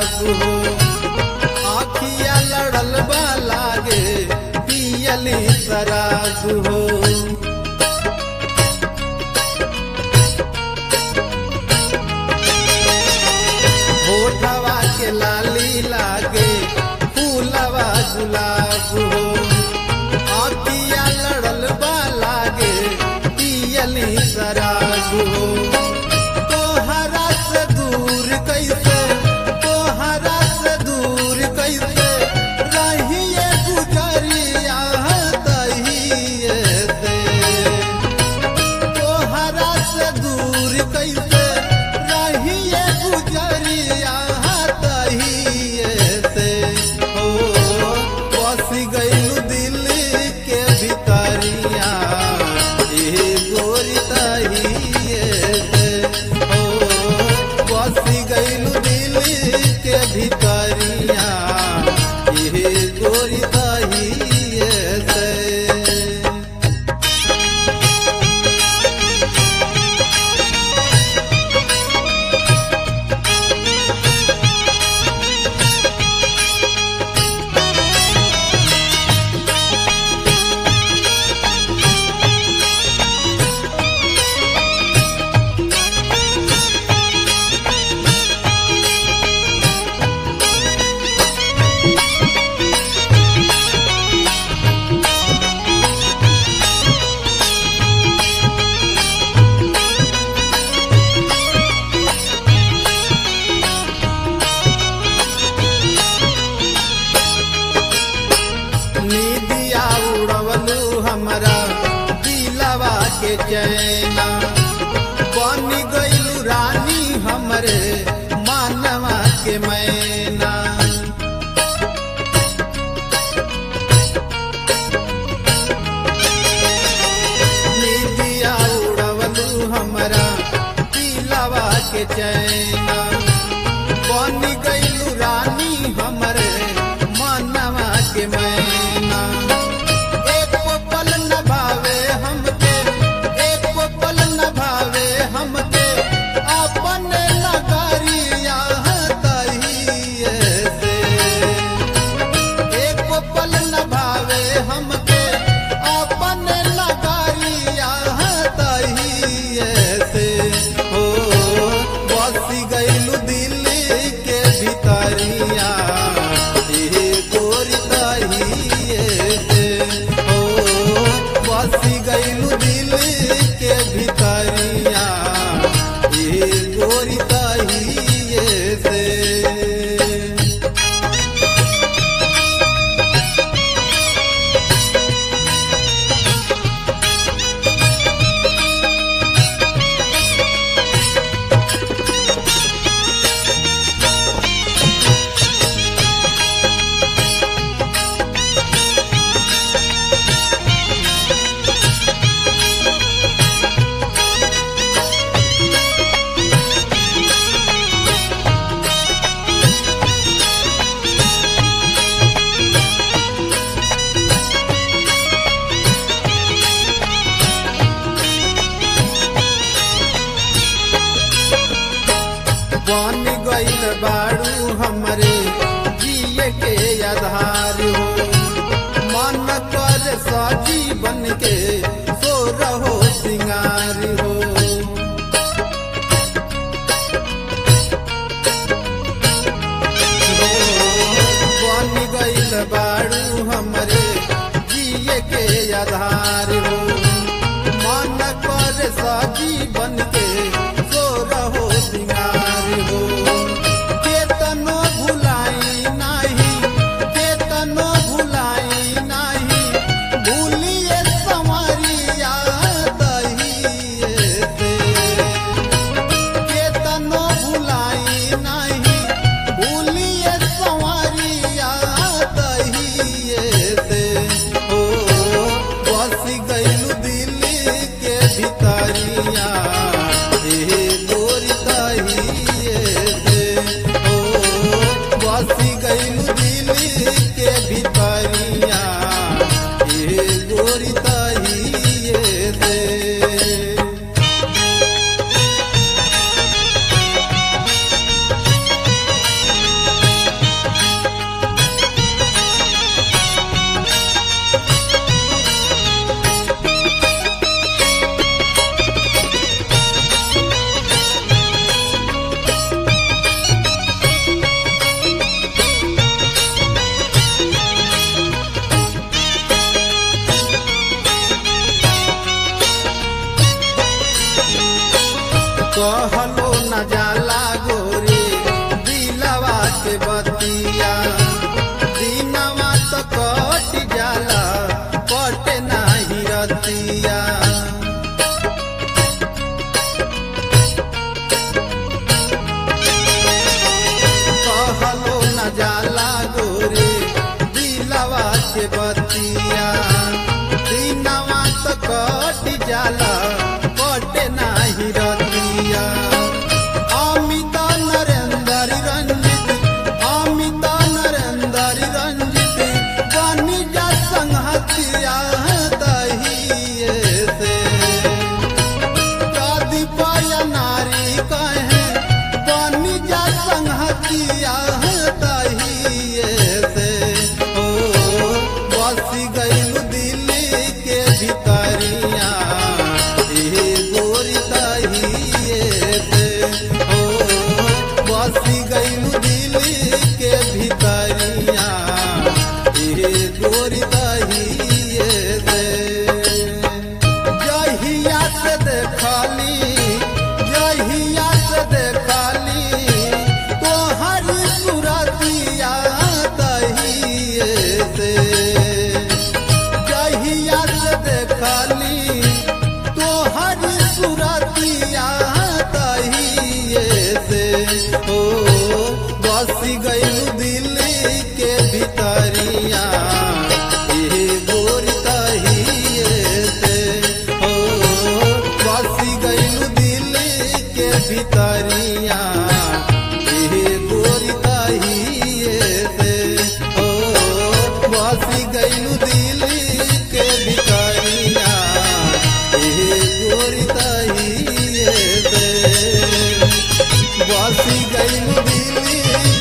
शराब हो आखिया लड़ल बा लागे पियली शराब हो होठवा के लाली लागे फूलवा गुलाब हो आखिया लड़ल बा लागे पियली शराब हो तोहरा से दूर कैसे तोहरा से दूर कैसे रहिए गुजरिया दहिए से तोहरा से दूर कैसे रहिए गुजरिया दहिए से हो बस गइल दिल के भितरिया ए गोरी दहिए से हो बस गइल दिल के भितरिया ए गोरी दहिए से निदिया उड़वलू हमरा दिलवा के चैना बन गइलू रानी हमरे मानवा के मैना निदिया उड़वलू हमरा दिलवा के चैना बन गइलू रानी हमरे मानवा के मैना एक पल न भावे हमके एक पल न भावे हमके अपन नगरिया तहिए से एक पल न भावे हमके अपन नगरिया तहिए से हो बस गइलू दिल के भितरिया ए गोरी तहिए से हो बस गइलू दिल के भितरिया ए गोरी तहिए से बन गइल बाड़ू हमरे जिए के आधार हो मन कर सजी बन के सो रहो सिंगार हो बन गइल बाड़ू हमरे जिए के आधार हो मन कर सजी बन के सो रहो सिंगार हो केतनो भुलाई नाही केतनो भुलाई नाही भूलिए संवरिया दहिए से केतनो भुलाई नाही भूलिए संवरिया दहिए से हो बस गइलू दिल के भितरिया ए गोरी दहिए से हो बस गइलू दिल के भितरिया ए गोरी दहिए से के बतिया दिनवा तो कट जाला कट नाही रतिया कहलो न जाला गोरे दिलवा के बतिया दिनवा तो कट जाला कट नाही रतिया अमित नरेंद्र रंजित अमित नरेंद्र रंजित बनी जा संहतिया दहिए से शादी पाया नारी कहे बनी जा संहतिया दहिए से ओ बसी गईल दिल्ली के भितरिया ए गोरी दहिए से ओ बसी गईल दिल्ली के भितरिया ए गोरी दहिए से जहिया से देखली जहिया से देखली तोहर सुरतिया दहिए से जहिया से देखली तोहर सुरतिया दहिए से ओ बसी गई दिल्ली के भितरिया ए गोरी दहिए से ओ बसी गई दिल्ली के भितरिया ए गोरी दहिए से ओ बसी गई दिल्ली के भितरिया ए गोरी दहिए से बसी गई दिल्ली